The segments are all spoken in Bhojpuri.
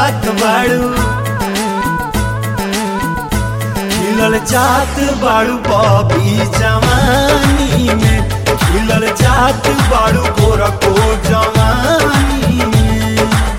जात बाड़ू खिलल जात बाड़ू बॉबी जवानी में खिलल जात बाड़ू गोरा को जवानी में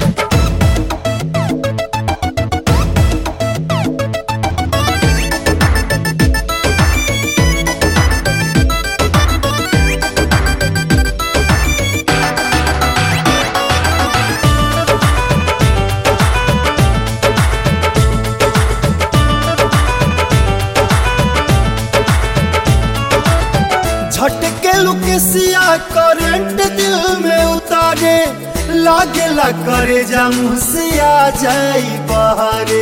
झटके लुकेसिया करंट दिल में उतारे लागेला करे जा मुसिया जाई बहारे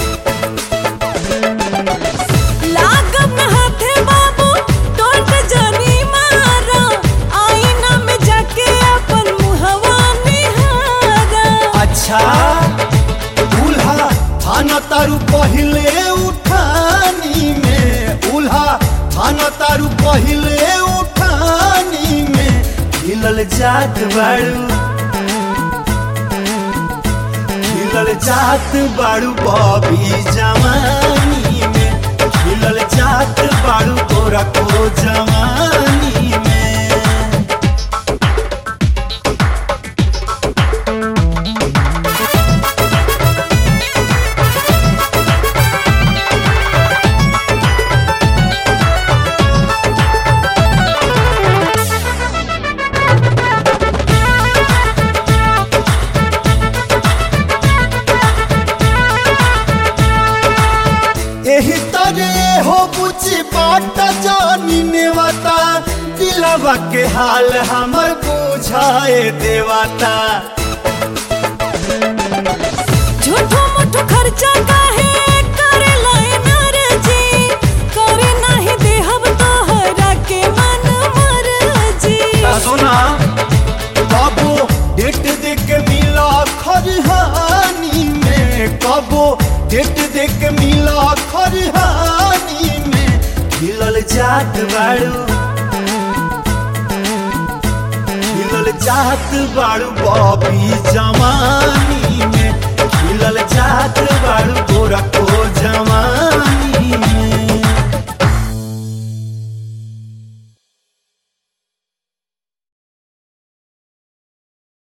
लागब न हाथे बाबू टोट जानी मारा आईना में जाके अपन मुहवा निहारा अच्छा उल्हा थाना तारू पहिले उठानी में उल्हा थाना तारू पहिले उठानी में खिलल जात बाड़ू खिलल जात बाड़ू बॉबी जवानी में खिलल जात बाड़ू तोरा को जवानी में एही तरे हो बुझी बाट जानी नेवता दिलवा के हाल हमर बुझाए देवता झूठो मूठो खर्चा काहे करे लाए नारे जी करे नाही देहब तोहरा के मन मर जी सोना कबो डेट देख के मिला खरिहानी में कबो डेट देख के मिला खरिहानी में खिलल जात बाड़ू खिलल जात बाड़ू बॉबी जवानी में